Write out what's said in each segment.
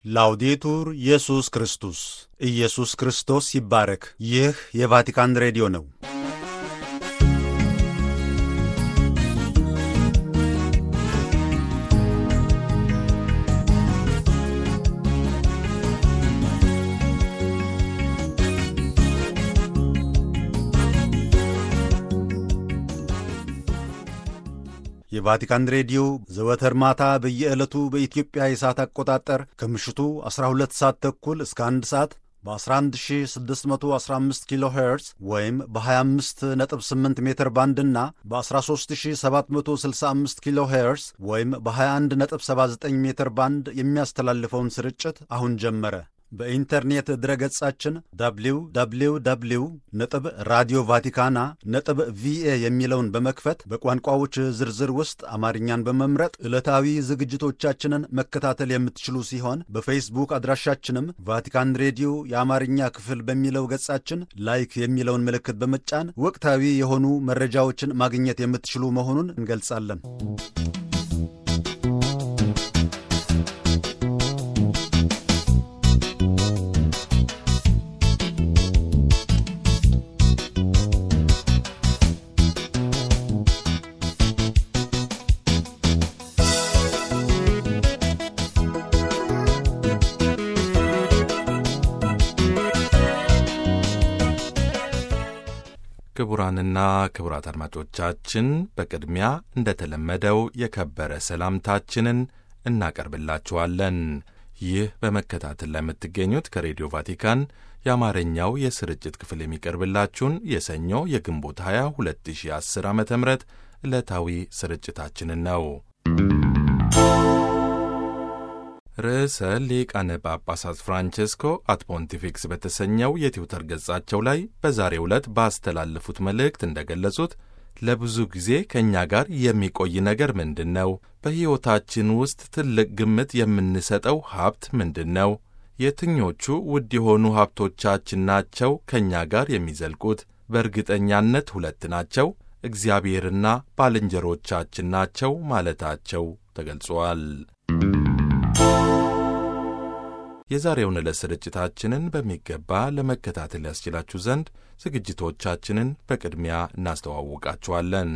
ላውዴቱር ኢየሱስ ክርስቶስ ኢየሱስ ክርስቶስ ይባረክ። ይህ የቫቲካን ሬዲዮ ነው። የቫቲካን ሬዲዮ ዘወትር ማታ በየዕለቱ በኢትዮጵያ የሰዓት አቆጣጠር ከምሽቱ 12 ሰዓት ተኩል እስከ 1 ሰዓት በ11615 ኪሎ ሄርዝ ወይም በ258 ሜትር ባንድ እና በ13765 ኪሎ ሄርዝ ወይም በ2179 ሜትር ባንድ የሚያስተላልፈውን ስርጭት አሁን ጀመረ። በኢንተርኔት ድረገጻችን www ነጥብ ራዲዮ ቫቲካና ነጥብ ቪኤ የሚለውን በመክፈት በቋንቋዎች ዝርዝር ውስጥ አማርኛን በመምረጥ ዕለታዊ ዝግጅቶቻችንን መከታተል የምትችሉ ሲሆን በፌስቡክ አድራሻችንም ቫቲካን ሬዲዮ የአማርኛ ክፍል በሚለው ገጻችን ላይክ የሚለውን ምልክት በመጫን ወቅታዊ የሆኑ መረጃዎችን ማግኘት የምትችሉ መሆኑን እንገልጻለን። ክቡራንና ክቡራት አድማጮቻችን በቅድሚያ እንደተለመደው የከበረ ሰላምታችንን እናቀርብላችኋለን። ይህ በመከታተል ላይ የምትገኙት ከሬዲዮ ቫቲካን የአማርኛው የስርጭት ክፍል የሚቀርብላችሁን የሰኞ የግንቦት 20 2010 ዓ ም ዕለታዊ ስርጭታችንን ነው። ርዕሰ ሊቃነ ጳጳሳት ፍራንቼስኮ አት ፖንቲፊክስ በተሰኘው የትዊተር ገጻቸው ላይ በዛሬው ዕለት ባስተላለፉት መልእክት እንደገለጹት ለብዙ ጊዜ ከእኛ ጋር የሚቆይ ነገር ምንድን ነው? በሕይወታችን ውስጥ ትልቅ ግምት የምንሰጠው ሀብት ምንድን ነው? የትኞቹ ውድ የሆኑ ሀብቶቻችን ናቸው ከእኛ ጋር የሚዘልቁት? በእርግጠኛነት ሁለት ናቸው፣ እግዚአብሔርና ባልንጀሮቻችን ናቸው ማለታቸው ተገልጿል። የዛሬውን ዕለት ስርጭታችንን በሚገባ ለመከታተል ያስችላችሁ ዘንድ ዝግጅቶቻችንን በቅድሚያ እናስተዋውቃችኋለን።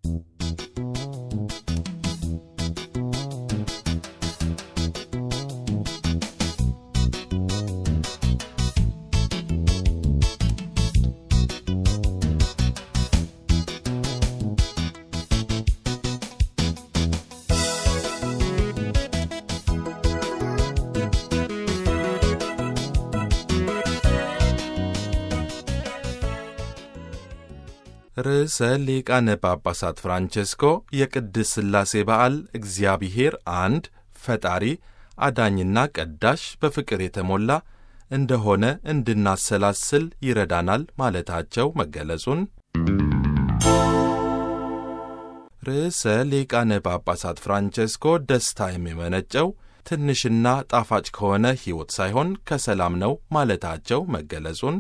ርዕሰ ሊቃነ ጳጳሳት ፍራንቼስኮ የቅድስ ሥላሴ በዓል እግዚአብሔር አንድ ፈጣሪ አዳኝና ቀዳሽ በፍቅር የተሞላ እንደሆነ እንድናሰላስል ይረዳናል ማለታቸው መገለጹን ርዕሰ ሊቃነ ጳጳሳት ፍራንቼስኮ ደስታ የሚመነጨው ትንሽና ጣፋጭ ከሆነ ሕይወት ሳይሆን ከሰላም ነው ማለታቸው መገለጹን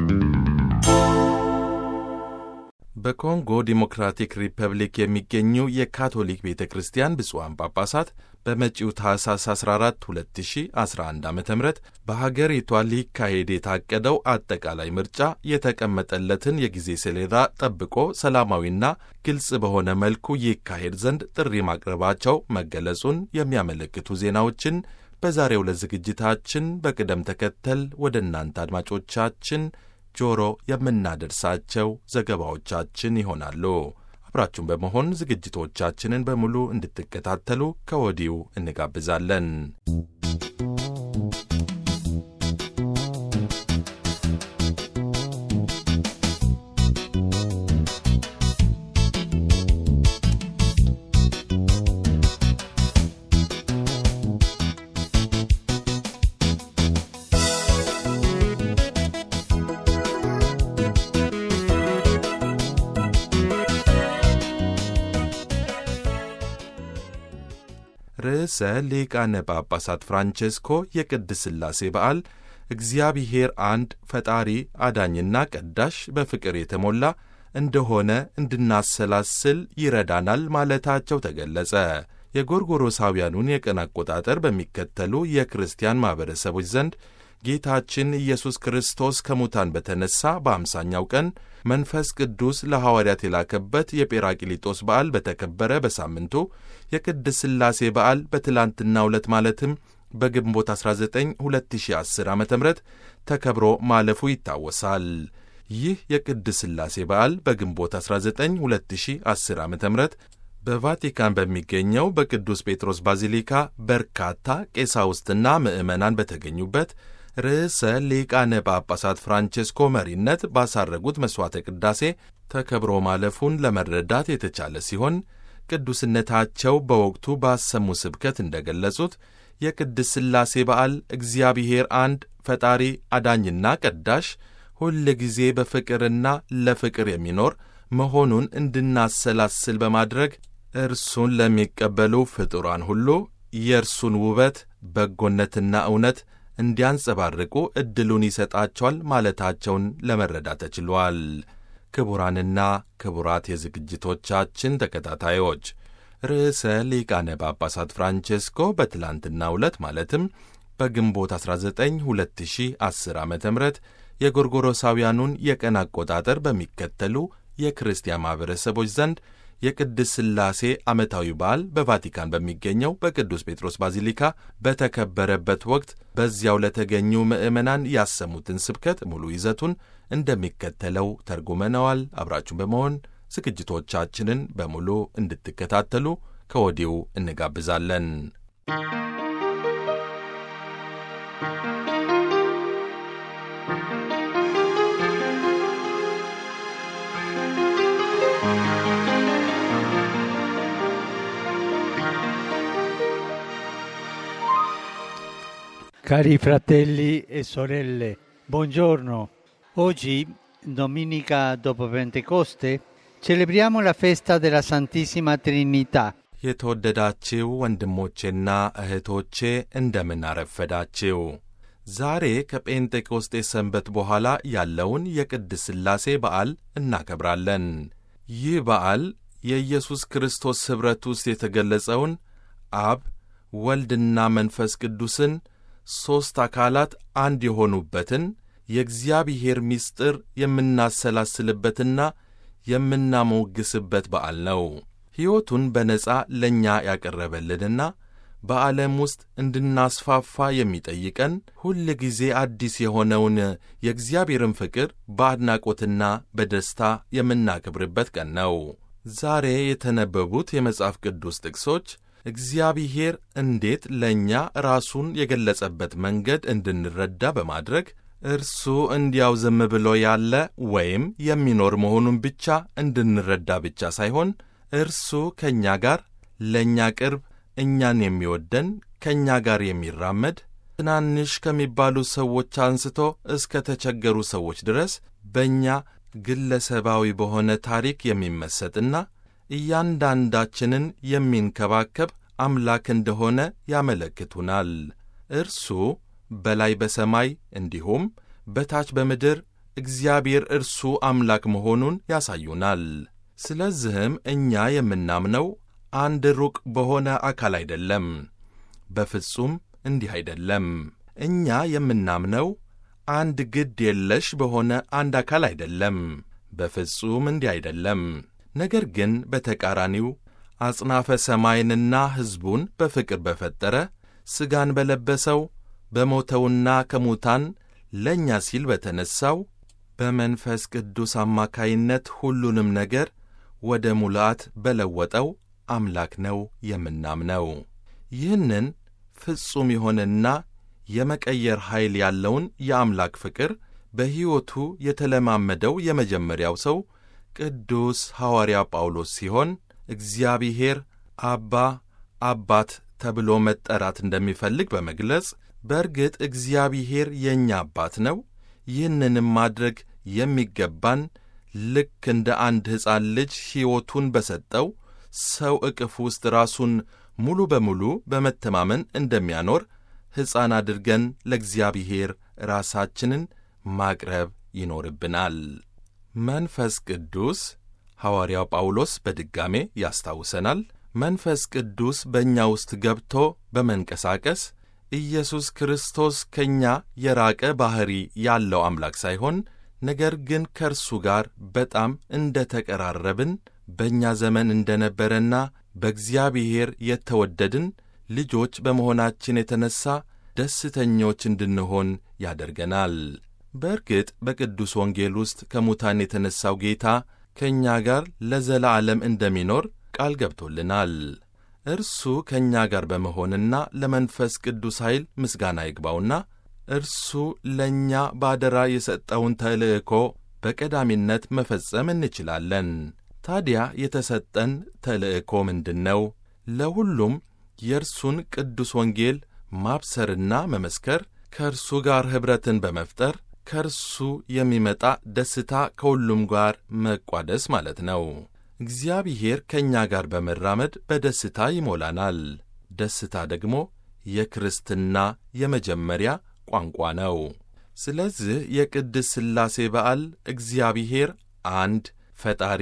በኮንጎ ዲሞክራቲክ ሪፐብሊክ የሚገኙ የካቶሊክ ቤተ ክርስቲያን ብፁዓን ጳጳሳት በመጪው ታህሳስ 14 2011 ዓ ም በሀገሪቷ ሊካሄድ የታቀደው አጠቃላይ ምርጫ የተቀመጠለትን የጊዜ ሰሌዳ ጠብቆ ሰላማዊና ግልጽ በሆነ መልኩ ይካሄድ ዘንድ ጥሪ ማቅረባቸው መገለጹን የሚያመለክቱ ዜናዎችን በዛሬው ዕለት ዝግጅታችን በቅደም ተከተል ወደ እናንተ አድማጮቻችን ጆሮ የምናደርሳቸው ዘገባዎቻችን ይሆናሉ። አብራችሁን በመሆን ዝግጅቶቻችንን በሙሉ እንድትከታተሉ ከወዲሁ እንጋብዛለን። ርዕሰ ሊቃነ ጳጳሳት ፍራንቼስኮ የቅድስ ሥላሴ በዓል እግዚአብሔር አንድ ፈጣሪ አዳኝና ቀዳሽ በፍቅር የተሞላ እንደሆነ እንድናሰላስል ይረዳናል ማለታቸው ተገለጸ። የጎርጎሮሳውያኑን የቀን አቆጣጠር በሚከተሉ የክርስቲያን ማኅበረሰቦች ዘንድ ጌታችን ኢየሱስ ክርስቶስ ከሙታን በተነሣ በአምሳኛው ቀን መንፈስ ቅዱስ ለሐዋርያት የላከበት የጴራቅሊጦስ በዓል በተከበረ በሳምንቱ የቅድስ ሥላሴ በዓል በትላንትናው ዕለት ማለትም በግንቦት 19 2010 ዓ ም ተከብሮ ማለፉ ይታወሳል። ይህ የቅድስ ሥላሴ በዓል በግንቦት 19 2010 ዓ ም በቫቲካን በሚገኘው በቅዱስ ጴጥሮስ ባዚሊካ በርካታ ቄሳውስትና ምዕመናን በተገኙበት ርዕሰ ሊቃነ ጳጳሳት ፍራንቼስኮ መሪነት ባሳረጉት መሥዋዕተ ቅዳሴ ተከብሮ ማለፉን ለመረዳት የተቻለ ሲሆን ቅዱስነታቸው በወቅቱ ባሰሙ ስብከት እንደ ገለጹት የቅድስ ሥላሴ በዓል እግዚአብሔር አንድ ፈጣሪ አዳኝና ቀዳሽ ሁል ጊዜ በፍቅርና ለፍቅር የሚኖር መሆኑን እንድናሰላስል በማድረግ እርሱን ለሚቀበሉ ፍጡራን ሁሉ የእርሱን ውበት በጎነትና እውነት እንዲያንጸባርቁ ዕድሉን ይሰጣቸዋል ማለታቸውን ለመረዳት ተችሏል። ክቡራንና ክቡራት የዝግጅቶቻችን ተከታታዮች ርዕሰ ሊቃነ ጳጳሳት ፍራንቼስኮ በትላንትናው ዕለት ማለትም በግንቦት 19 2010 ዓ ም የጎርጎሮሳውያኑን የቀን አቆጣጠር በሚከተሉ የክርስቲያን ማኅበረሰቦች ዘንድ የቅድስ ሥላሴ ዓመታዊ በዓል በቫቲካን በሚገኘው በቅዱስ ጴጥሮስ ባዚሊካ በተከበረበት ወቅት በዚያው ለተገኙ ምዕመናን ያሰሙትን ስብከት ሙሉ ይዘቱን እንደሚከተለው ተርጉመነዋል። አብራችሁን በመሆን ዝግጅቶቻችንን በሙሉ እንድትከታተሉ ከወዲሁ እንጋብዛለን። Cari fratelli e sorelle, buongiorno. Oggi, domenica dopo Pentecoste, celebriamo la festa della Santissima Trinità. የተወደዳችው ወንድሞቼና እህቶቼ እንደምን አረፈዳችው። ዛሬ ከጴንጤቆስጤ ሰንበት በኋላ ያለውን የቅድስ ሥላሴ በዓል እናከብራለን። ይህ በዓል የኢየሱስ ክርስቶስ ኅብረት ውስጥ የተገለጸውን አብ ወልድና መንፈስ ቅዱስን ሦስት አካላት አንድ የሆኑበትን የእግዚአብሔር ምስጢር የምናሰላስልበትና የምናሞግስበት በዓል ነው። ሕይወቱን በነጻ ለእኛ ያቀረበልንና በዓለም ውስጥ እንድናስፋፋ የሚጠይቀን ሁል ጊዜ አዲስ የሆነውን የእግዚአብሔርን ፍቅር በአድናቆትና በደስታ የምናከብርበት ቀን ነው። ዛሬ የተነበቡት የመጽሐፍ ቅዱስ ጥቅሶች እግዚአብሔር እንዴት ለእኛ ራሱን የገለጸበት መንገድ እንድንረዳ በማድረግ እርሱ እንዲያው ዝም ብሎ ያለ ወይም የሚኖር መሆኑን ብቻ እንድንረዳ ብቻ ሳይሆን እርሱ ከእኛ ጋር ለእኛ ቅርብ፣ እኛን የሚወደን፣ ከእኛ ጋር የሚራመድ ትናንሽ ከሚባሉ ሰዎች አንስቶ እስከ ተቸገሩ ሰዎች ድረስ በእኛ ግለሰባዊ በሆነ ታሪክ የሚመሰጥና እያንዳንዳችንን የሚንከባከብ አምላክ እንደሆነ ያመለክቱናል። እርሱ በላይ በሰማይ እንዲሁም በታች በምድር እግዚአብሔር እርሱ አምላክ መሆኑን ያሳዩናል። ስለዚህም እኛ የምናምነው አንድ ሩቅ በሆነ አካል አይደለም። በፍጹም እንዲህ አይደለም። እኛ የምናምነው አንድ ግድ የለሽ በሆነ አንድ አካል አይደለም። በፍጹም እንዲህ አይደለም። ነገር ግን በተቃራኒው አጽናፈ ሰማይንና ሕዝቡን በፍቅር በፈጠረ ሥጋን በለበሰው በሞተውና ከሙታን ለእኛ ሲል በተነሣው በመንፈስ ቅዱስ አማካይነት ሁሉንም ነገር ወደ ሙላአት በለወጠው አምላክ ነው የምናምነው። ይህንን ፍጹም የሆነና የመቀየር ኃይል ያለውን የአምላክ ፍቅር በሕይወቱ የተለማመደው የመጀመሪያው ሰው ቅዱስ ሐዋርያ ጳውሎስ ሲሆን እግዚአብሔር አባ አባት ተብሎ መጠራት እንደሚፈልግ በመግለጽ በእርግጥ እግዚአብሔር የእኛ አባት ነው። ይህንንም ማድረግ የሚገባን ልክ እንደ አንድ ሕፃን ልጅ ሕይወቱን በሰጠው ሰው ዕቅፍ ውስጥ ራሱን ሙሉ በሙሉ በመተማመን እንደሚያኖር ሕፃን አድርገን ለእግዚአብሔር ራሳችንን ማቅረብ ይኖርብናል። መንፈስ ቅዱስ ሐዋርያው ጳውሎስ በድጋሜ ያስታውሰናል። መንፈስ ቅዱስ በእኛ ውስጥ ገብቶ በመንቀሳቀስ ኢየሱስ ክርስቶስ ከእኛ የራቀ ባሕሪ ያለው አምላክ ሳይሆን ነገር ግን ከእርሱ ጋር በጣም እንደ ተቀራረብን በእኛ ዘመን እንደ ነበረና በእግዚአብሔር የተወደድን ልጆች በመሆናችን የተነሣ ደስተኞች እንድንሆን ያደርገናል። በእርግጥ በቅዱስ ወንጌል ውስጥ ከሙታን የተነሣው ጌታ ከእኛ ጋር ለዘላለም እንደሚኖር ቃል ገብቶልናል። እርሱ ከእኛ ጋር በመሆንና ለመንፈስ ቅዱስ ኃይል ምስጋና ይግባውና እርሱ ለእኛ ባደራ የሰጠውን ተልእኮ በቀዳሚነት መፈጸም እንችላለን። ታዲያ የተሰጠን ተልእኮ ምንድን ነው? ለሁሉም የእርሱን ቅዱስ ወንጌል ማብሰርና መመስከር፣ ከእርሱ ጋር ኅብረትን በመፍጠር ከእርሱ የሚመጣ ደስታ ከሁሉም ጋር መቋደስ ማለት ነው። እግዚአብሔር ከእኛ ጋር በመራመድ በደስታ ይሞላናል። ደስታ ደግሞ የክርስትና የመጀመሪያ ቋንቋ ነው። ስለዚህ የቅድስ ሥላሴ በዓል እግዚአብሔር አንድ ፈጣሪ፣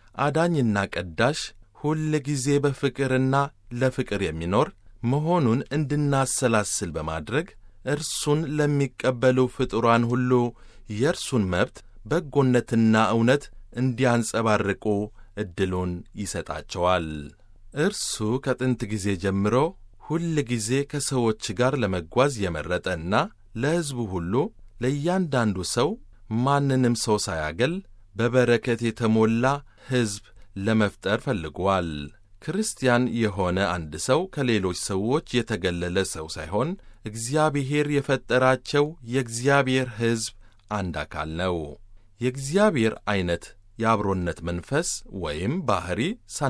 አዳኝና ቀዳሽ፣ ሁል ጊዜ በፍቅርና ለፍቅር የሚኖር መሆኑን እንድናሰላስል በማድረግ እርሱን ለሚቀበሉ ፍጡራን ሁሉ የእርሱን መብት በጎነትና እውነት እንዲያንጸባርቁ ዕድሉን ይሰጣቸዋል። እርሱ ከጥንት ጊዜ ጀምሮ ሁል ጊዜ ከሰዎች ጋር ለመጓዝ የመረጠና ለሕዝቡ ሁሉ ለእያንዳንዱ ሰው ማንንም ሰው ሳያገል በበረከት የተሞላ ሕዝብ ለመፍጠር ፈልጓል። ክርስቲያን የሆነ አንድ ሰው ከሌሎች ሰዎች የተገለለ ሰው ሳይሆን እግዚአብሔር የፈጠራቸው የእግዚአብሔር ሕዝብ አንድ አካል ነው። የእግዚአብሔር ዐይነት የአብሮነት መንፈስ ወይም ባሕሪ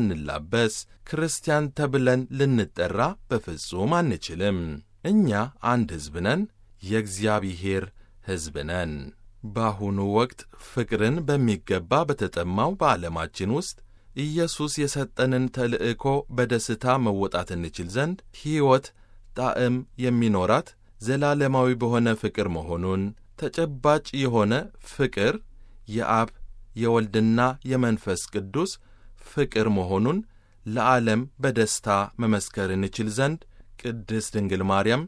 ሳንላበስ ክርስቲያን ተብለን ልንጠራ በፍጹም አንችልም። እኛ አንድ ሕዝብ ነን፣ የእግዚአብሔር ሕዝብ ነን። በአሁኑ ወቅት ፍቅርን በሚገባ በተጠማው በዓለማችን ውስጥ ኢየሱስ የሰጠንን ተልእኮ በደስታ መወጣት እንችል ዘንድ ሕይወት ጣዕም የሚኖራት ዘላለማዊ በሆነ ፍቅር መሆኑን ተጨባጭ የሆነ ፍቅር የአብ የወልድና የመንፈስ ቅዱስ ፍቅር መሆኑን ለዓለም በደስታ መመስከር እንችል ዘንድ ቅድስት ድንግል ማርያም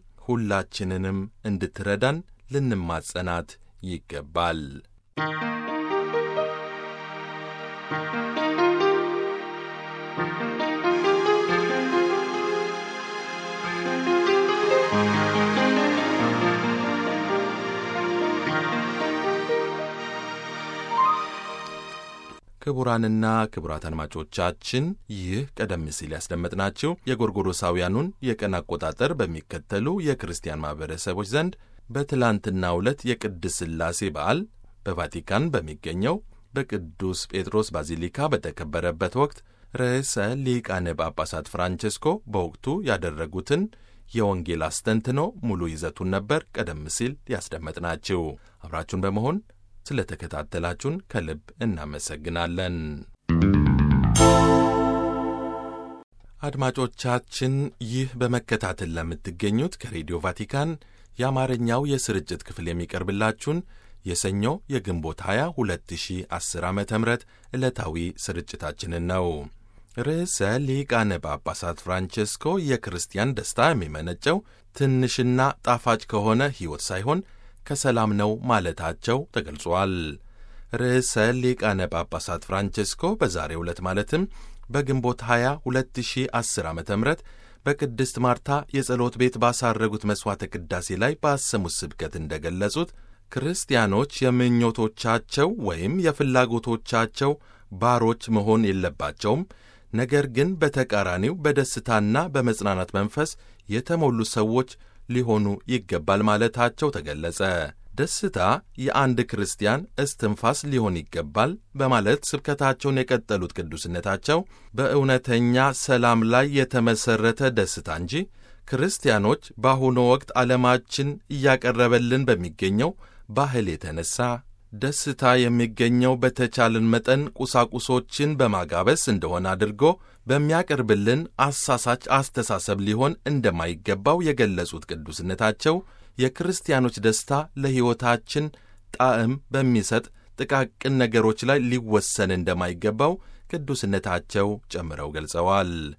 ሁላችንንም እንድትረዳን ልንማጸናት ይገባል። ክቡራንና ክቡራት አድማጮቻችን ይህ ቀደም ሲል ያስደመጥናችሁ የጎርጎሮሳውያኑን የቀን አቆጣጠር በሚከተሉ የክርስቲያን ማኅበረሰቦች ዘንድ በትላንትናው ዕለት የቅድስ ሥላሴ በዓል በቫቲካን በሚገኘው በቅዱስ ጴጥሮስ ባዚሊካ በተከበረበት ወቅት ርዕሰ ሊቃነ ጳጳሳት ፍራንቼስኮ በወቅቱ ያደረጉትን የወንጌል አስተንትኖ ሙሉ ይዘቱን ነበር ቀደም ሲል ያስደመጥናችሁ። አብራችሁን በመሆን ስለ ተከታተላችሁን ከልብ እናመሰግናለን። አድማጮቻችን ይህ በመከታተል ለምትገኙት ከሬዲዮ ቫቲካን የአማርኛው የስርጭት ክፍል የሚቀርብላችሁን የሰኞ የግንቦት 20 2010 ዓ ም ዕለታዊ ስርጭታችንን ነው። ርዕሰ ሊቃነ ጳጳሳት ፍራንቼስኮ የክርስቲያን ደስታ የሚመነጨው ትንሽና ጣፋጭ ከሆነ ሕይወት ሳይሆን ከሰላም ነው ማለታቸው ተገልጿል። ርዕሰ ሊቃነ ጳጳሳት ፍራንቼስኮ በዛሬው ዕለት ማለትም በግንቦት 20 2010 ዓ ም በቅድስት ማርታ የጸሎት ቤት ባሳረጉት መሥዋዕተ ቅዳሴ ላይ ባሰሙት ስብከት እንደገለጹት ክርስቲያኖች የምኞቶቻቸው ወይም የፍላጎቶቻቸው ባሮች መሆን የለባቸውም። ነገር ግን በተቃራኒው በደስታና በመጽናናት መንፈስ የተሞሉ ሰዎች ሊሆኑ ይገባል ማለታቸው ተገለጸ። ደስታ የአንድ ክርስቲያን እስትንፋስ ሊሆን ይገባል በማለት ስብከታቸውን የቀጠሉት ቅዱስነታቸው በእውነተኛ ሰላም ላይ የተመሠረተ ደስታ እንጂ ክርስቲያኖች በአሁኑ ወቅት ዓለማችን እያቀረበልን በሚገኘው ባህል የተነሳ ደስታ የሚገኘው በተቻለን መጠን ቁሳቁሶችን በማጋበስ እንደሆነ አድርጎ በሚያቀርብልን አሳሳች አስተሳሰብ ሊሆን እንደማይገባው የገለጹት ቅዱስነታቸው የክርስቲያኖች ደስታ ለሕይወታችን ጣዕም በሚሰጥ ጥቃቅን ነገሮች ላይ ሊወሰን እንደማይገባው ቅዱስነታቸው ጨምረው ገልጸዋል።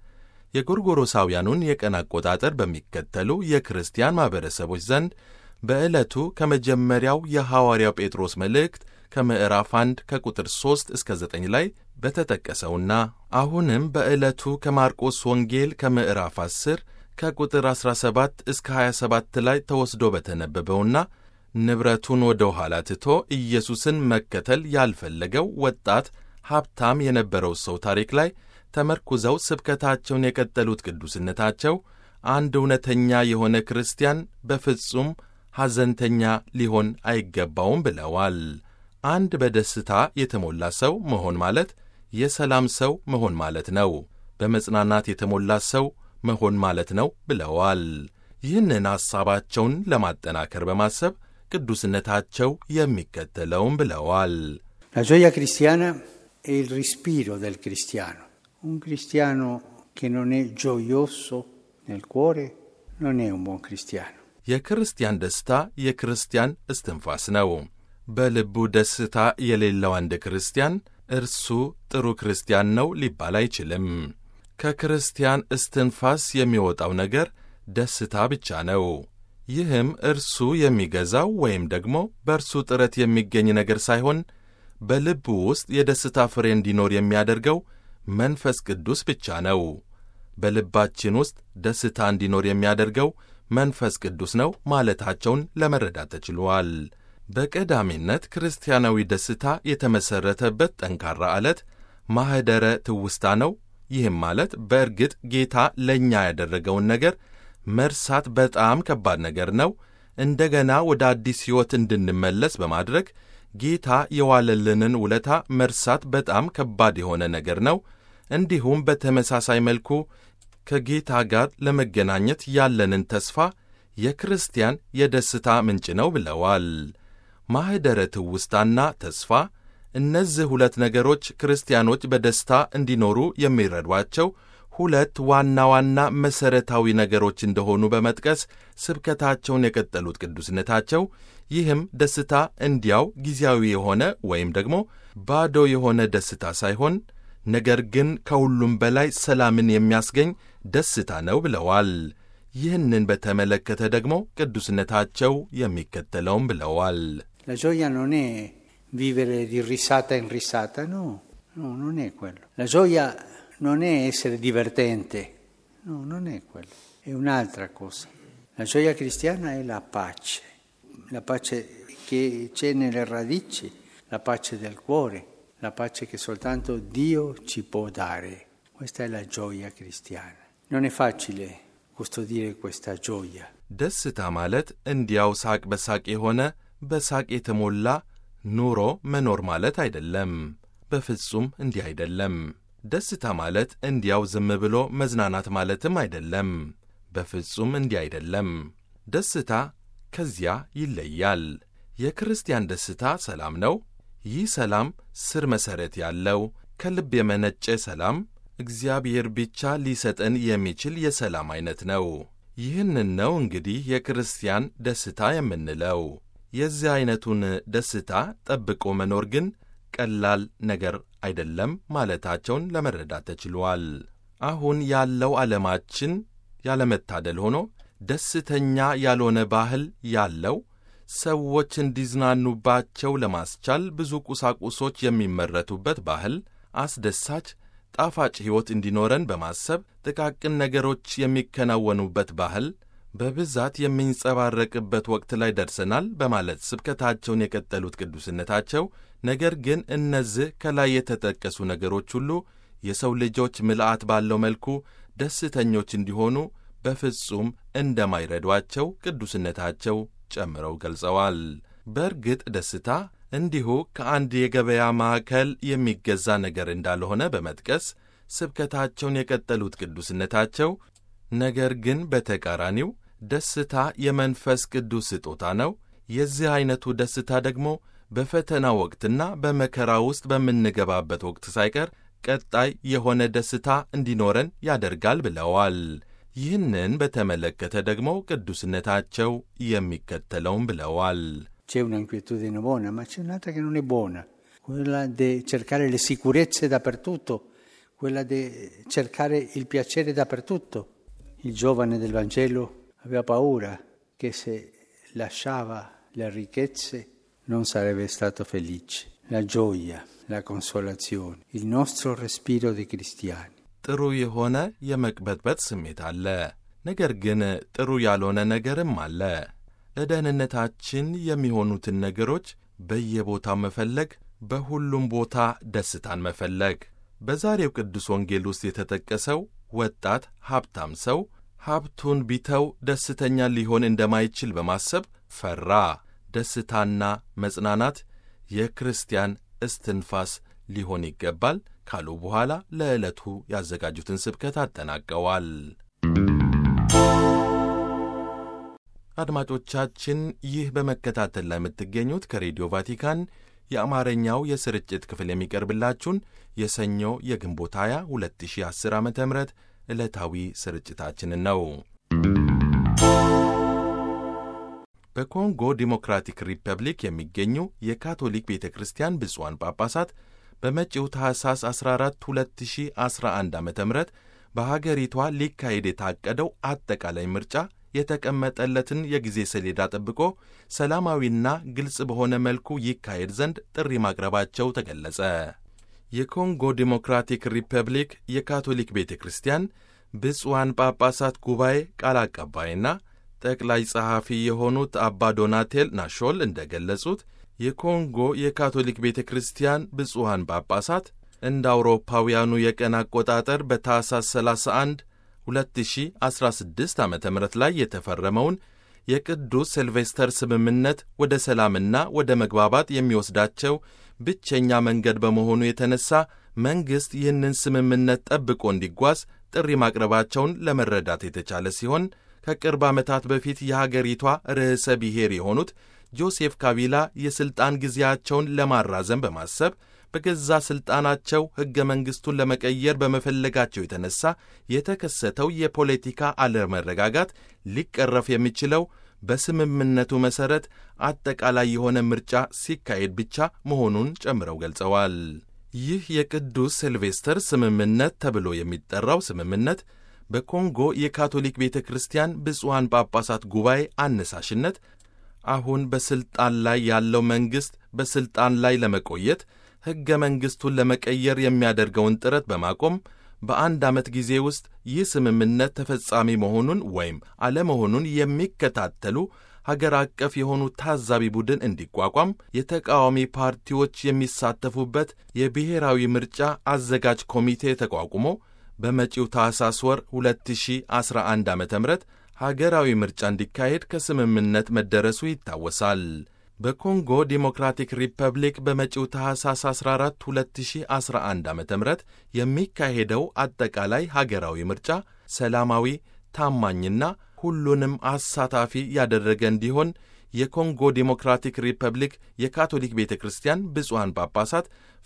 የጎርጎሮሳውያኑን የቀን አቆጣጠር በሚከተሉ የክርስቲያን ማኅበረሰቦች ዘንድ በዕለቱ ከመጀመሪያው የሐዋርያው ጴጥሮስ መልእክት ከምዕራፍ 1 ከቁጥር 3 እስከ 9 ላይ በተጠቀሰውና አሁንም በዕለቱ ከማርቆስ ወንጌል ከምዕራፍ 10 ከቁጥር 17 እስከ 27 ላይ ተወስዶ በተነበበውና ንብረቱን ወደ ኋላ ትቶ ኢየሱስን መከተል ያልፈለገው ወጣት ሀብታም የነበረው ሰው ታሪክ ላይ ተመርኩዘው ስብከታቸውን የቀጠሉት ቅዱስነታቸው አንድ እውነተኛ የሆነ ክርስቲያን በፍጹም ሐዘንተኛ ሊሆን አይገባውም ብለዋል። አንድ በደስታ የተሞላ ሰው መሆን ማለት የሰላም ሰው መሆን ማለት ነው። በመጽናናት የተሞላ ሰው መሆን ማለት ነው ብለዋል። ይህንን ሐሳባቸውን ለማጠናከር በማሰብ ቅዱስነታቸው የሚከተለውም ብለዋል። La gioia cristiana è il respiro del cristiano. Un cristiano che non è gioioso nel cuore non è un buon cristiano. የክርስቲያን ደስታ የክርስቲያን እስትንፋስ ነው። በልቡ ደስታ የሌለው አንድ ክርስቲያን እርሱ ጥሩ ክርስቲያን ነው ሊባል አይችልም። ከክርስቲያን እስትንፋስ የሚወጣው ነገር ደስታ ብቻ ነው። ይህም እርሱ የሚገዛው ወይም ደግሞ በእርሱ ጥረት የሚገኝ ነገር ሳይሆን በልቡ ውስጥ የደስታ ፍሬ እንዲኖር የሚያደርገው መንፈስ ቅዱስ ብቻ ነው። በልባችን ውስጥ ደስታ እንዲኖር የሚያደርገው መንፈስ ቅዱስ ነው ማለታቸውን ለመረዳት ተችሏል። በቀዳሚነት ክርስቲያናዊ ደስታ የተመሠረተበት ጠንካራ ዓለት ማኅደረ ትውስታ ነው። ይህም ማለት በእርግጥ ጌታ ለእኛ ያደረገውን ነገር መርሳት በጣም ከባድ ነገር ነው። እንደገና ወደ አዲስ ሕይወት እንድንመለስ በማድረግ ጌታ የዋለልንን ውለታ መርሳት በጣም ከባድ የሆነ ነገር ነው። እንዲሁም በተመሳሳይ መልኩ ከጌታ ጋር ለመገናኘት ያለንን ተስፋ የክርስቲያን የደስታ ምንጭ ነው ብለዋል። ማኅደረ ትውስታና ተስፋ እነዚህ ሁለት ነገሮች ክርስቲያኖች በደስታ እንዲኖሩ የሚረዷቸው ሁለት ዋና ዋና መሠረታዊ ነገሮች እንደሆኑ በመጥቀስ ስብከታቸውን የቀጠሉት ቅዱስነታቸው ይህም ደስታ እንዲያው ጊዜያዊ የሆነ ወይም ደግሞ ባዶ የሆነ ደስታ ሳይሆን ነገር ግን ከሁሉም በላይ ሰላምን የሚያስገኝ ደስታ ነው ብለዋል። ይህንን በተመለከተ ደግሞ ቅዱስነታቸው የሚከተለውም ብለዋል። La gioia non è vivere di risata in risata, no, no, non è quello. La gioia non è essere divertente, no, non è quello, è un'altra cosa. La gioia cristiana è la pace, la pace che c'è nelle radici, la pace del cuore, la pace che soltanto Dio ci può dare. Questa è la gioia cristiana. Non è facile custodire questa gioia. ደስታ ማለት እንዲያው ሳቅ በሳቅ የሆነ በሳቅ የተሞላ ኑሮ መኖር ማለት አይደለም። በፍጹም እንዲህ አይደለም። ደስታ ማለት እንዲያው ዝም ብሎ መዝናናት ማለትም አይደለም። በፍጹም እንዲህ አይደለም። ደስታ ከዚያ ይለያል። የክርስቲያን ደስታ ሰላም ነው። ይህ ሰላም ስር መሠረት ያለው ከልብ የመነጨ ሰላም እግዚአብሔር ብቻ ሊሰጠን የሚችል የሰላም ዐይነት ነው። ይህንን ነው እንግዲህ የክርስቲያን ደስታ የምንለው። የዚህ ዐይነቱን ደስታ ጠብቆ መኖር ግን ቀላል ነገር አይደለም ማለታቸውን ለመረዳት ተችሏል። አሁን ያለው ዓለማችን ያለመታደል ሆኖ ደስተኛ ያልሆነ ባህል ያለው ሰዎች እንዲዝናኑባቸው ለማስቻል ብዙ ቁሳቁሶች የሚመረቱበት ባህል፣ አስደሳች ጣፋጭ ሕይወት እንዲኖረን በማሰብ ጥቃቅን ነገሮች የሚከናወኑበት ባህል በብዛት የሚንጸባረቅበት ወቅት ላይ ደርሰናል በማለት ስብከታቸውን የቀጠሉት ቅዱስነታቸው፣ ነገር ግን እነዚህ ከላይ የተጠቀሱ ነገሮች ሁሉ የሰው ልጆች ምልአት ባለው መልኩ ደስተኞች እንዲሆኑ በፍጹም እንደማይረዷቸው ቅዱስነታቸው ጨምረው ገልጸዋል። በእርግጥ ደስታ እንዲሁ ከአንድ የገበያ ማዕከል የሚገዛ ነገር እንዳልሆነ በመጥቀስ ስብከታቸውን የቀጠሉት ቅዱስነታቸው ነገር ግን በተቃራኒው ደስታ የመንፈስ ቅዱስ ስጦታ ነው። የዚህ ዐይነቱ ደስታ ደግሞ በፈተና ወቅትና በመከራ ውስጥ በምንገባበት ወቅት ሳይቀር ቀጣይ የሆነ ደስታ እንዲኖረን ያደርጋል ብለዋል። ይህንን በተመለከተ ደግሞ ቅዱስነታቸው የሚከተለውም ብለዋል። C'è un'inquietudine buona, ma c'è un'altra che non è buona, quella di cercare le sicurezze dappertutto, quella di cercare il piacere dappertutto. Il giovane del Vangelo aveva paura che se lasciava le ricchezze non sarebbe stato felice. La gioia, la consolazione, il nostro respiro di cristiani. ጥሩ የሆነ የመቅበጥበጥ ስሜት አለ። ነገር ግን ጥሩ ያልሆነ ነገርም አለ። ለደህንነታችን የሚሆኑትን ነገሮች በየቦታው መፈለግ፣ በሁሉም ቦታ ደስታን መፈለግ። በዛሬው ቅዱስ ወንጌል ውስጥ የተጠቀሰው ወጣት ሀብታም ሰው ሀብቱን ቢተው ደስተኛ ሊሆን እንደማይችል በማሰብ ፈራ። ደስታና መጽናናት የክርስቲያን እስትንፋስ ሊሆን ይገባል ካሉ በኋላ ለዕለቱ ያዘጋጁትን ስብከት አጠናቀዋል። አድማጮቻችን ይህ በመከታተል ላይ የምትገኙት ከሬዲዮ ቫቲካን የአማርኛው የስርጭት ክፍል የሚቀርብላችሁን የሰኞ የግንቦት 20 2010 ዓ ም ዕለታዊ ስርጭታችንን ነው። በኮንጎ ዲሞክራቲክ ሪፐብሊክ የሚገኙ የካቶሊክ ቤተ ክርስቲያን ብፁዓን ጳጳሳት በመጪው ታኅሳስ 14 2011 ዓ ም በሀገሪቷ ሊካሄድ የታቀደው አጠቃላይ ምርጫ የተቀመጠለትን የጊዜ ሰሌዳ ጠብቆ ሰላማዊና ግልጽ በሆነ መልኩ ይካሄድ ዘንድ ጥሪ ማቅረባቸው ተገለጸ። የኮንጎ ዲሞክራቲክ ሪፐብሊክ የካቶሊክ ቤተ ክርስቲያን ብፁዓን ጳጳሳት ጉባኤ ቃል አቀባይና ጠቅላይ ጸሐፊ የሆኑት አባ ዶናቴል ናሾል እንደ ገለጹት የኮንጎ የካቶሊክ ቤተ ክርስቲያን ብፁዓን ጳጳሳት እንደ አውሮፓውያኑ የቀን አቆጣጠር በታኅሳስ 31 2016 ዓ ም ላይ የተፈረመውን የቅዱስ ሲልቬስተር ስምምነት ወደ ሰላምና ወደ መግባባት የሚወስዳቸው ብቸኛ መንገድ በመሆኑ የተነሳ መንግሥት ይህንን ስምምነት ጠብቆ እንዲጓዝ ጥሪ ማቅረባቸውን ለመረዳት የተቻለ ሲሆን ከቅርብ ዓመታት በፊት የሀገሪቷ ርዕሰ ብሔር የሆኑት ጆሴፍ ካቢላ የሥልጣን ጊዜያቸውን ለማራዘም በማሰብ በገዛ ሥልጣናቸው ሕገ መንግሥቱን ለመቀየር በመፈለጋቸው የተነሳ የተከሰተው የፖለቲካ አለመረጋጋት ሊቀረፍ የሚችለው በስምምነቱ መሠረት አጠቃላይ የሆነ ምርጫ ሲካሄድ ብቻ መሆኑን ጨምረው ገልጸዋል። ይህ የቅዱስ ሲልቬስተር ስምምነት ተብሎ የሚጠራው ስምምነት በኮንጎ የካቶሊክ ቤተ ክርስቲያን ብፁዓን ጳጳሳት ጉባኤ አነሳሽነት አሁን በሥልጣን ላይ ያለው መንግሥት በሥልጣን ላይ ለመቆየት ሕገ መንግሥቱን ለመቀየር የሚያደርገውን ጥረት በማቆም በአንድ ዓመት ጊዜ ውስጥ ይህ ስምምነት ተፈጻሚ መሆኑን ወይም አለመሆኑን የሚከታተሉ ሀገር አቀፍ የሆኑ ታዛቢ ቡድን እንዲቋቋም የተቃዋሚ ፓርቲዎች የሚሳተፉበት የብሔራዊ ምርጫ አዘጋጅ ኮሚቴ ተቋቁሞ በመጪው ታኅሳስ ወር 2011 ዓ ም ሀገራዊ ምርጫ እንዲካሄድ ከስምምነት መደረሱ ይታወሳል። በኮንጎ ዲሞክራቲክ ሪፐብሊክ በመጪው ታኅሳስ 14 2011 ዓ ም የሚካሄደው አጠቃላይ ሀገራዊ ምርጫ ሰላማዊ፣ ታማኝና ሁሉንም አሳታፊ ያደረገ እንዲሆን የኮንጎ ዲሞክራቲክ ሪፐብሊክ የካቶሊክ ቤተ ክርስቲያን ብፁዓን ጳጳሳት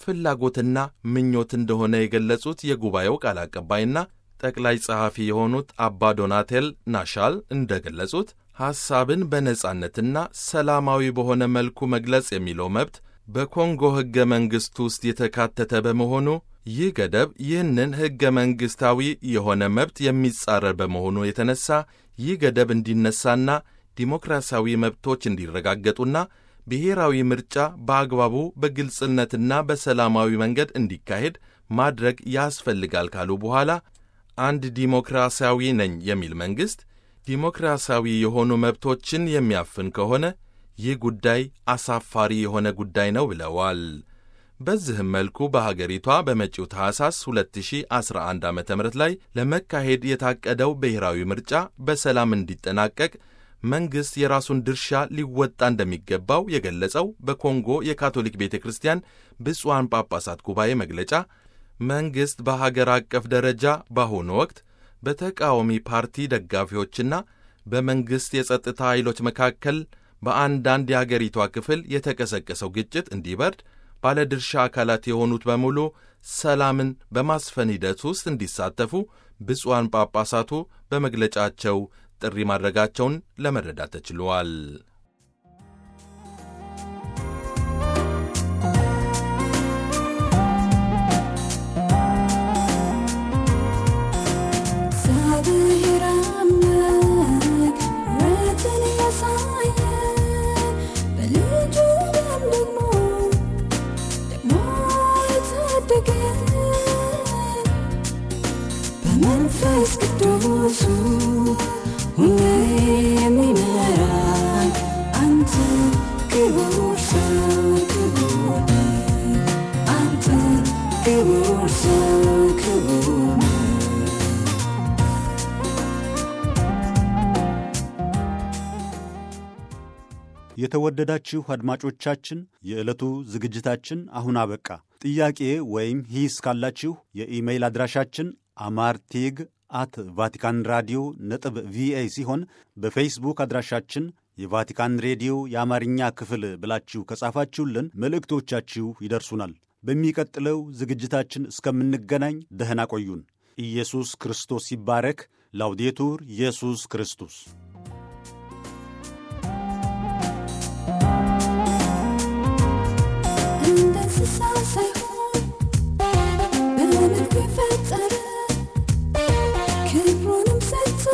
ፍላጎትና ምኞት እንደሆነ የገለጹት የጉባኤው ቃል አቀባይና ጠቅላይ ጸሐፊ የሆኑት አባ ዶናቴል ናሻል እንደ ገለጹት ሐሳብን በነጻነትና ሰላማዊ በሆነ መልኩ መግለጽ የሚለው መብት በኮንጎ ሕገ መንግሥት ውስጥ የተካተተ በመሆኑ ይህ ገደብ ይህንን ሕገ መንግሥታዊ የሆነ መብት የሚጻረር በመሆኑ የተነሳ ይህ ገደብ እንዲነሳና ዲሞክራሲያዊ መብቶች እንዲረጋገጡና ብሔራዊ ምርጫ በአግባቡ በግልጽነትና በሰላማዊ መንገድ እንዲካሄድ ማድረግ ያስፈልጋል ካሉ በኋላ አንድ ዲሞክራሲያዊ ነኝ የሚል መንግሥት ዲሞክራሲያዊ የሆኑ መብቶችን የሚያፍን ከሆነ ይህ ጉዳይ አሳፋሪ የሆነ ጉዳይ ነው ብለዋል። በዚህም መልኩ በሀገሪቷ በመጪው ታኅሳስ 2011 ዓ ም ላይ ለመካሄድ የታቀደው ብሔራዊ ምርጫ በሰላም እንዲጠናቀቅ መንግሥት የራሱን ድርሻ ሊወጣ እንደሚገባው የገለጸው በኮንጎ የካቶሊክ ቤተ ክርስቲያን ብፁዓን ጳጳሳት ጉባኤ መግለጫ መንግሥት በሀገር አቀፍ ደረጃ በአሁኑ ወቅት በተቃዋሚ ፓርቲ ደጋፊዎችና በመንግሥት የጸጥታ ኃይሎች መካከል በአንዳንድ የአገሪቷ ክፍል የተቀሰቀሰው ግጭት እንዲበርድ ባለድርሻ አካላት የሆኑት በሙሉ ሰላምን በማስፈን ሂደት ውስጥ እንዲሳተፉ ብፁዓን ጳጳሳቱ በመግለጫቸው ጥሪ ማድረጋቸውን ለመረዳት ተችሏል። ክቡር ሰው ክቡር አንተ ክቡር ሰው ክቡር የተወደዳችሁ አድማጮቻችን የዕለቱ ዝግጅታችን አሁን አበቃ። ጥያቄ ወይም ሂስ ካላችሁ የኢሜይል አድራሻችን አማርቴግ አት ቫቲካን ራዲዮ ነጥብ ቪኦኤ ሲሆን በፌስቡክ አድራሻችን የቫቲካን ሬዲዮ የአማርኛ ክፍል ብላችሁ ከጻፋችሁልን መልእክቶቻችሁ ይደርሱናል። በሚቀጥለው ዝግጅታችን እስከምንገናኝ ደህና ቆዩን። ኢየሱስ ክርስቶስ ይባረክ። ላውዴቱር ኢየሱስ ክርስቶስ እንደ እንስሳ ሳይሆን በመልኩ የፈጠረ ክብሩንም ሰጥቶ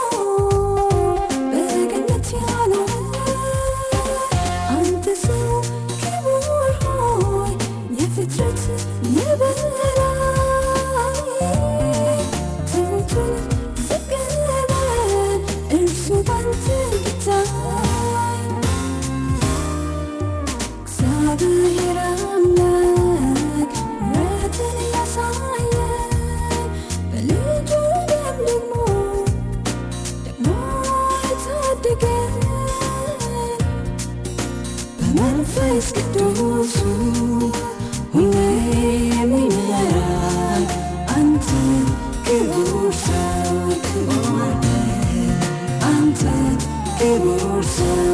በገነት ያኖረ አንተ ሰው ክቡር ሆይ የፍጥረት የበላይ ትሑቱን ዝቅ በል እርሱ ባንተ ይታይ እግዚአብሔር አምላክ ምሕረትን ያሳየን በልጁ ደም ደግሞ ደግሞ የታደገን በመንፈስ ቅዱሱ ሁሌ የሚመራን አንተ ክቡር ሰው ክቡር ነህ። አንተ ክቡር ሰው